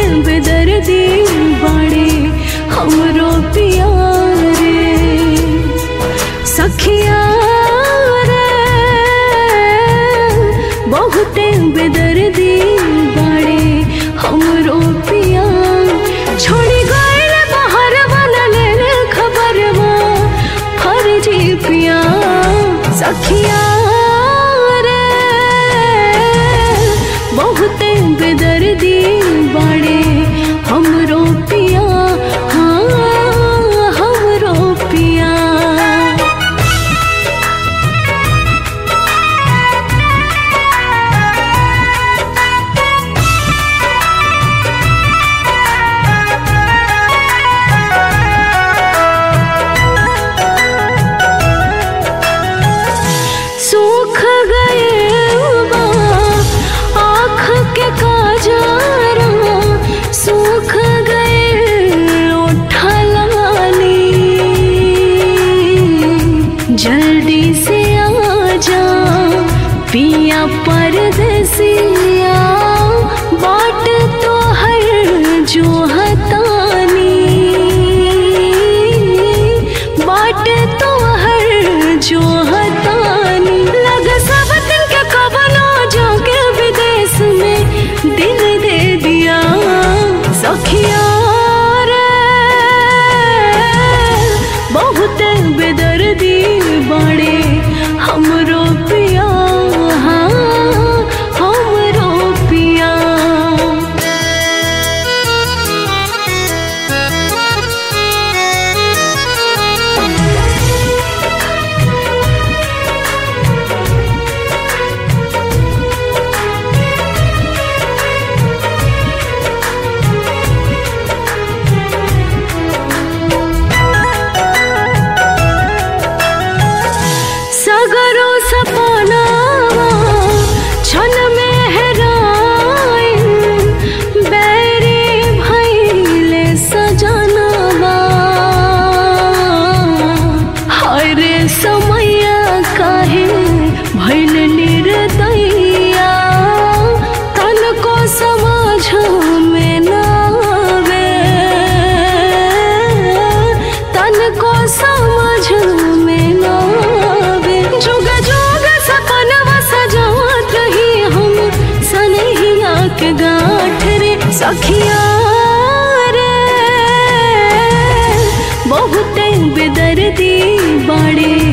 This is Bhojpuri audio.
बेदर्दी बाड़े हमरो पिया रे सखिया रे बहुते बेदर्दी बाड़े हमरो पिया छोड़ी गइल बाहर वाला ले खबरवा फर्जी पिया सखिया रे बहुते बेदर्दी बाड़े हमरो पिया हाँ हमरो पिया सूख गए बा आँख के काजरा सूख गए ओठा लाली जल्दी से आ जा पिया परदेसिया बाट तो हर जो हतानी बाट तो हर जो हतानी लग सब दिन के कबना जाके विदेश में दिल दे दिया सखिया रे बहुत बेदर्दी बड़े हमरो पिया हाँ हमरो पिया सगरो सपना छन में हेराइन बैरी भैले सजनवा हाय रे समैया काहे भैल निर्दैया तन को समझ में ना आवे तन को समझ में ना आवे जुग जुग सपनवा सजावत रही हम सनहिया के गाँठ रे सखिया रे बहुते बेदर्दी बाड़े